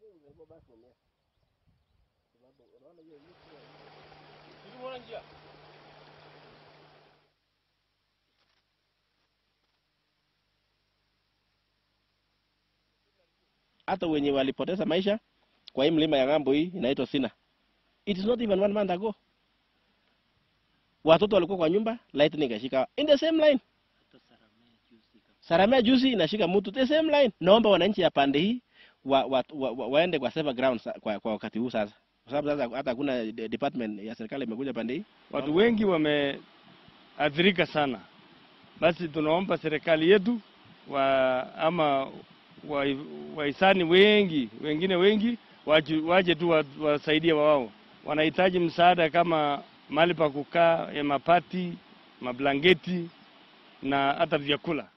hata wenye walipoteza maisha kwa hii mlima ya ng'ambo hii inaitwa Sina. It is not even one month ago. Watoto walikuwa kwa nyumba, lightning ikashika in the same line. Saramea juzi inashika mtu the same line. Naomba wananchi ya pande hii wa, wa, wa, wa, waende kwa safer ground sa- kwa, kwa wakati huu sasa, kwa sababu sasa hata hakuna de- department ya serikali imekuja pande hii. Watu wengi wameathirika sana. Basi tunaomba serikali yetu wa ama wa- wahisani wengi wengine wengi waje, waje tu wa- wasaidie wao. Wanahitaji msaada kama mahali pa kukaa, ya mapati, mablangeti na hata vyakula.